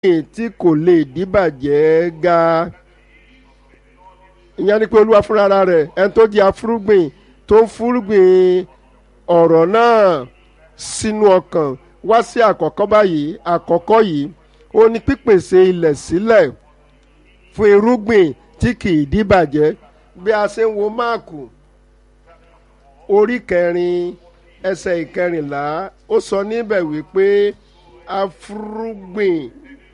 tí kò lè díbàjẹ́ ga ìyẹn ni pé olúwa fúnra rẹ̀ ẹni tó jẹ́ afúrúgbìn tó ń fúrúgbìn ọ̀rọ̀ náà sínú ọkàn wá sí àkọ́kọ́ báyìí àkọ́kọ́ yìí ó ní pípèsè ilẹ̀ sílẹ̀ fún irúgbìn tí kì í díbàjẹ́ bí a ṣe ń wo máàkù orí kẹrin ẹsẹ̀ ìkẹrìnlá ó sọ níbẹ̀ wípé afúrúgbìn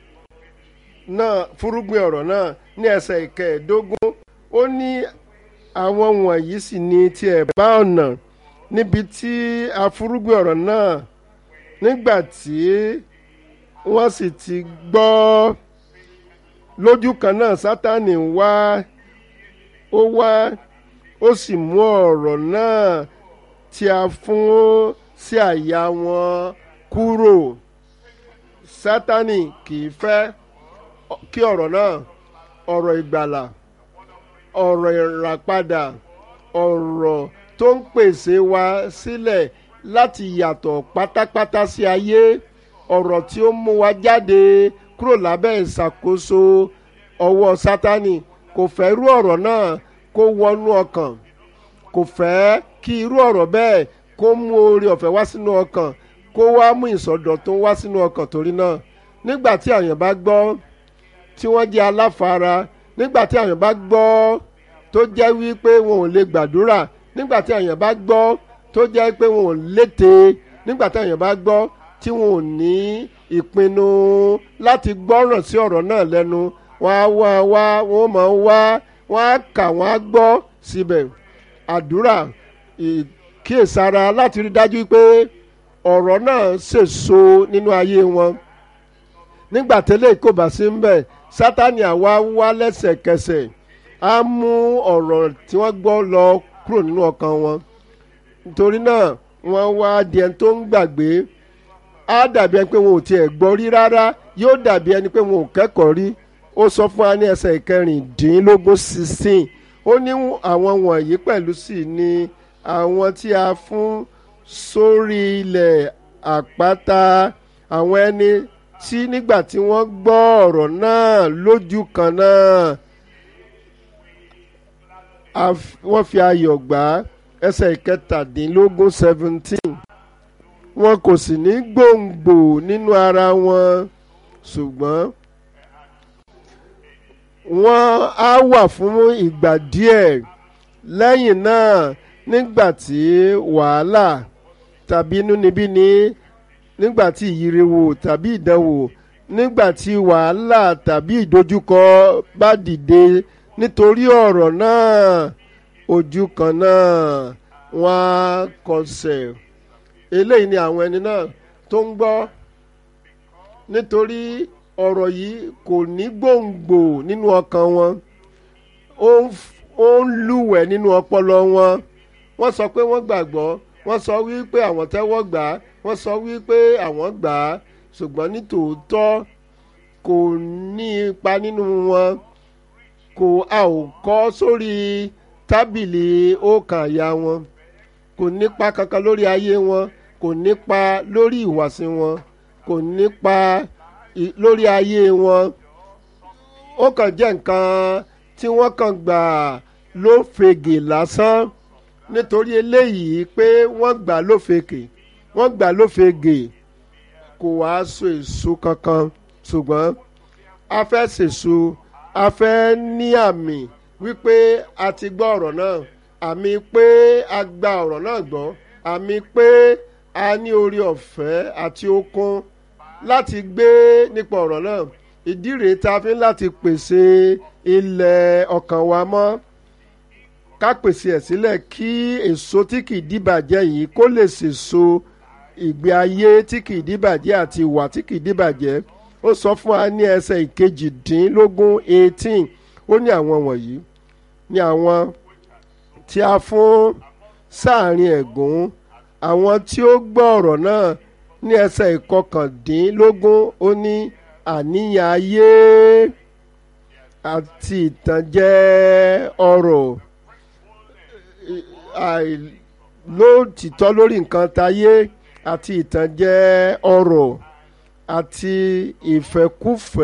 náà fúrúgbìn ọ̀rọ̀ náà ní ẹsẹ̀ ìkẹẹ̀ẹ́dógún ó ní àwọn wọ̀nyí sì ní tiẹ̀ bá ọ̀nà níbi tí afúrúgbìn ọ̀rọ̀ náà nígbà tí wọ́n sì ti gbọ́ lójú kan náà sátánì wá ó wá ó sì mú ọ̀rọ̀ náà tí a fún sí àyà wọn kúrò sátánì kì í fẹ́ kí ọ̀rọ̀ náà ọ̀rọ̀ ìgbàlà ọ̀rọ̀ ìràpadà ọ̀rọ̀ tó ń pèsè wa sílẹ̀ láti yàtọ̀ pátápátá sí ayé ọ̀rọ̀ tí ó mú wa jáde kúrò lábẹ́ ìṣàkóso ọwọ́ sátánì kò fẹ́ irú ọ̀rọ̀ náà kó wọnú ọkàn kò fẹ́ kí irú ọ̀rọ̀ bẹ́ẹ̀ kó mú oore ọ̀fẹ́ wá sínú ọkàn kó wá mú ìsọdọ̀tun wá sínú ọkàn torí náà nígbà tí àyàn bá gbọ́ tí wọ́n jẹ́ aláfara nígbà tí àyàn bá gbọ́ tó jẹ́ wípé wọn ò lè gbàdúrà nígbà tí àyàn bá gbọ́ tó jẹ́ pé wọn ò lété nígbà tí àyàn bá gbọ́ tí wọn ò ní ìpinnu láti gbọ́ràn sí ọ̀rọ̀ náà lẹ́nu wọ́n á wá wá wọ́n máa ń wá wọ́n á kà wọ́n á gbọ́ síbẹ̀ àdúrà ìkíyèsára láti rí dájú pé ọ̀rọ̀ náà sèso nínú ayé wọn nígbà tẹ́lẹ̀ kò bá sí ń bẹ̀ sátani àwa wá lẹ́sẹ̀kẹsẹ̀ á mú ọ̀rọ̀ tí wọ́n gbọ́ lọ kúrò nínú ọkàn wọn nítorí náà wọ́n wá di ẹni tó ń gbàgbé á dàbí ẹni pé wọn ò tiẹ̀ gbọ́ rí rárá yóò dàbí ẹni pé wọn ò kẹ́kọ̀ọ́ rí ó sọ fún wa ní ẹsẹ̀ ìkẹrìndínlógún sixteen ó ní àwọn wọ̀nyí pẹ̀lú sí ni àwọn tí a fún sórí ilẹ̀ àpáta àwọn ẹni tí nígbà tí wọ́n gbọ́ ọ̀rọ̀ náà lójú kan náà wọ́n fi ayọ̀ gbà á ẹsẹ̀ ìkẹtàdínlógún seventeen wọn kò sì ní gbòǹgbò nínú ara wọn ṣùgbọ́n wọ́n á wà fún ìgbà díẹ̀ lẹ́yìn náà nígbà tí wàhálà tàbí inúnibíni nígbà tí ìyíriwò tàbí ìdánwò nígbà tí wàhálà tàbí ìdojúkọ bá dìde nítorí ọ̀rọ̀ náà ojú kan náà wọ́n á kọsẹ̀ eléyìí ni àwọn ẹni náà tó ń gbọ́ nítorí ọ̀rọ̀ yìí kò ní gbòǹgbò nínú ọkàn wọn ó ń lúwẹ̀ nínú ọpọlọ wọn wọ́n sọ pé wọ́n gbàgbọ́ wọ́n sọ wípé àwọn tẹ́wọ́ gbà á wọ́n sọ wípé àwọn gbà á ṣùgbọ́n ní tòótọ́ kò ní ipa nínú wọn kò a ò kọ́ sórí tábìlì ọkàn àyà wọn kò nípa kankan lórí ayé wọn kò nípa lórí ìwàsí wọn kò nípa lórí ayé wọn ó kàn jẹ́ nǹkan tí wọ́n kàn gbà ló fege lásán nítorí eléyìí pé wọ́n gbà ló fege wọ́n gbà ló fege kò wá so èso kankan ṣùgbọ́n a fẹ́ sèso a fẹ́ ní àmì wípé a ti gbọ́ ọ̀rọ̀ náà àmì pé a gba ọ̀rọ̀ náà gbọ́ àmì pé a ní orí ọ̀fẹ́ àti okun láti gbé nípa ọ̀rọ̀ náà ìdí rèé tá a fi ń láti pèsè ilẹ̀ ọkàn wa mọ́ ká pèsè ẹ̀ sílẹ̀ kí èso tí kì í dìbàjẹ́ yìí kó lè sèso ìgbé ayé tí kì í dìbàjẹ́ àti ìwà tí kì í dìbàjẹ́ ó sọ fún wa ní ẹsẹ̀ ìkejìdínlógún eighteen ó ní àwọn wọ̀nyí ní àwọn tí a fún sáàrin ẹ̀gún àwọn tí ó gbọ́ ọ̀rọ̀ náà ní ẹsẹ̀ ìkọkàndínlógún ó ní àníyàn ayé àti ìtànjẹ ọrọ̀ àìlótìtọ́ lórí nǹkan tayé àti ìtànjẹ ọrọ̀ àti ìfẹ́kúfẹ̀ẹ́.